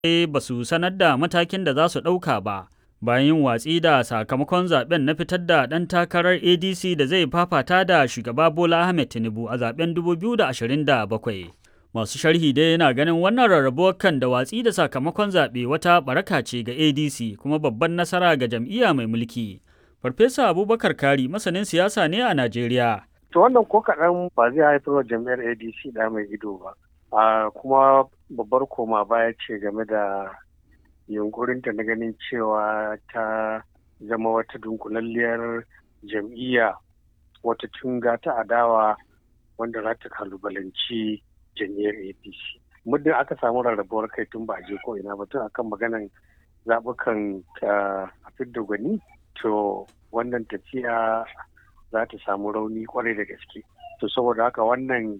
ba su sanar da matakin da za su ɗauka ba bayan yin watsi da sakamakon zaben na fitar da ɗan takarar adc da zai fafata da shugaba bola ahmed tinubu a zaben 2027 masu sharhi dai yana ganin wannan rarrabuwar kan da watsi da sakamakon zaɓe wata baraka ce ga adc kuma babban nasara ga jam'iyya mai mulki farfesa abubakar kari masanin siyasa ne a najeriya to wannan ko kaɗan ba zai haifar wa jam'iyyar adc da mai ido ba a kuma babbar koma baya ce game da yunkurinta na ganin cewa ta zama wata dunkulalliyar jam'iyya wata tunga ta adawa wanda za ta kalubalanci jam'iyyar apc muddin aka samu rarrabuwar kai tun ba je ko ina ba tun akan maganan zaɓukan a fidda gwani to wannan tafiya za ta samu rauni kwarai da gaske to saboda haka wannan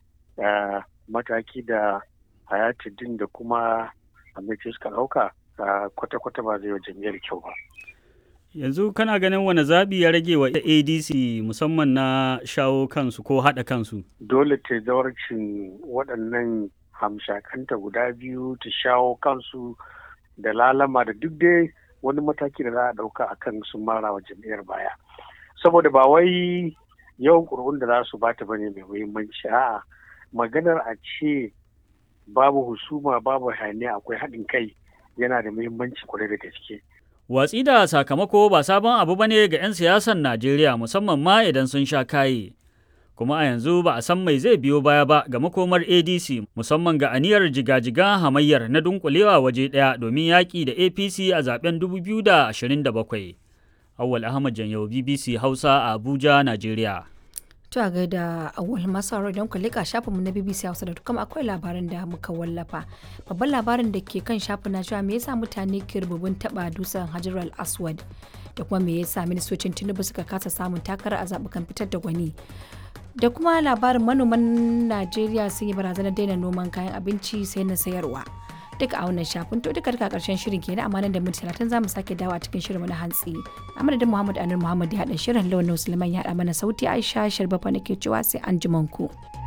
mataki da hayatuddin da kuma amince suka ɗauka kwata-kwata ba zai wa jam'iyyar kyau ba. Yanzu kana ganin wani zaɓi ya rage wa ADC musamman na shawo kansu ko haɗa kansu? Dole ta zawarcin waɗannan hamshakanta guda biyu ta shawo kansu da lalama da duk dai wani mataki da za a ɗauka a kan sun mara wa jam'iyyar baya. Saboda ba wai yawan ƙuri'un da za su bata bane mai muhimmanci a'a maganar a ce babu husuma babu hayaniya akwai haɗin kai yana da muhimmanci kwarai da gaske. Watsi da sakamako ba sabon abu bane ga 'yan siyasar Najeriya musamman ma idan sun sha kaye. Kuma a yanzu ba a san mai zai biyo baya ba ga makomar ADC musamman ga aniyar jigajigan hamayyar na dunkulewa waje ɗaya domin yaƙi da APC a zaben 2027. Awwal Ahmad Janyau BBC Hausa a Abuja, Najeriya. To a gaida awal masu don ku lika shafinmu na BBC Hausa da kuma akwai labarin da muka wallafa. Babban labarin da ke kan shafin na cewa me yasa mutane ke rububin taba dusan Hajar al-Aswad da kuma me yasa ministocin Tinubu suka kasa samun takara a zabukan fitar da gwani. Da kuma labarin manoman Najeriya sun yi barazanar daina noman kayan abinci sai na sayarwa. duka a wannan shafin to duka duka karshen shirin kenan amma nan da minti talatin za mu sake dawo a cikin shirin na hantsi a madadin muhammad anur muhammad ya haɗa shirin launin suleiman ya haɗa mana sauti aisha sharbafa nake cewa sai an ku.